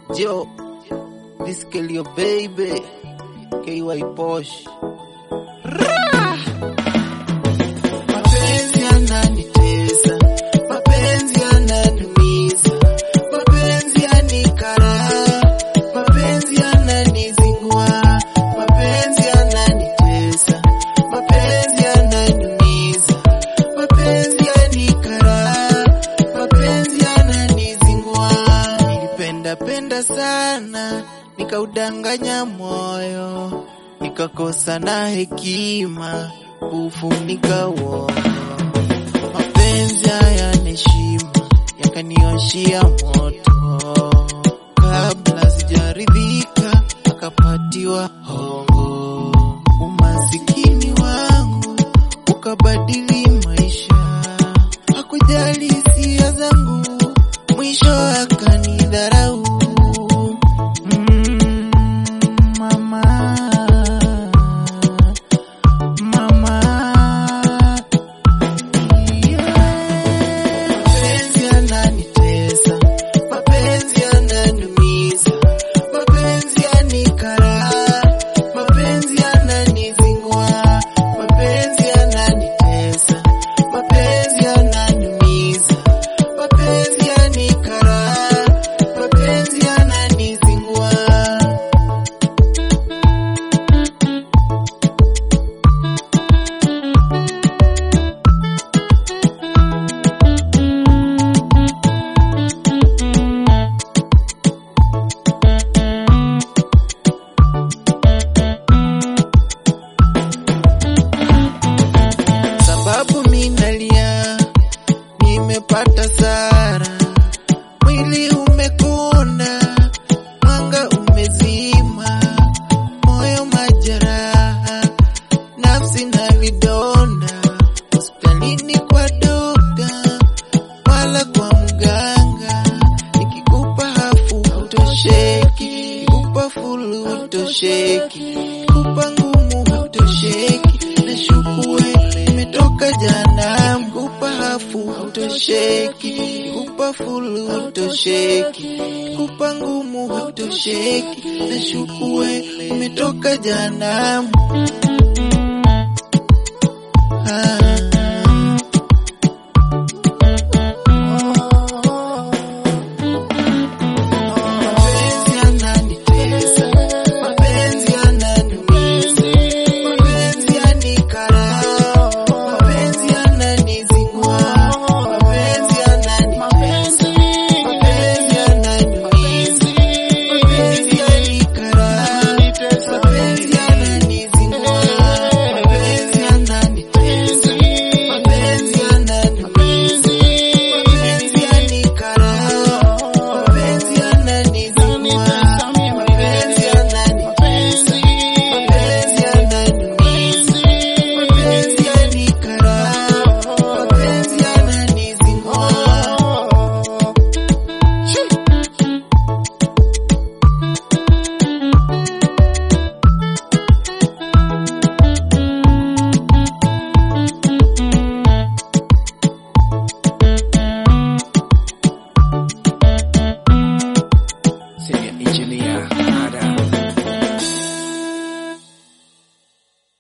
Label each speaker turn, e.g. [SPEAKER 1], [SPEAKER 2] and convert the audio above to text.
[SPEAKER 1] Yo, this girl your baby. KY Posh. Mapenzi yananitesa, mapenzi yananiumiza, mapenzi yanikara, mapenzi yananizingua, mapenzi yananitesa, mapenzi yananiumiza, mapenzi yanikara, mapenzi yananizingua. Nilipenda penda sana, nikaudanganya moyo, nikakosa na hekima kufunika uono. Mapenzi haya heshima yakanioshia moto, kabla sijaridhika akapatiwa hongo. Umasikini wangu ukabadili maisha, hakujali hisia zangu, mwisho akanidharau. Mm, mama, mama, Mapenzi yananitesa, mapenzi yananiumiza, mapenzi yanikara, mapenzi yananizingua, mapenzi yananitesa, mapenzi yananiumiza, mapenzi yanikara, mapenzi yananizingua. sababu minalia, nimepata sara, mwili umekonda, mwanga umezima, moyo majeraha, nafsi na vidonda, hospitalini kwa dokta, wala kwa mganga, nikikupa hafu hautosheki, kupa fulu hautosheki, kupa ngumu hautosheki, nashukue nimetoka jana, kupa hafu hautosheki, kupa fulu hautosheki, kupa ngumu hautosheki, nashukue umetoka jana.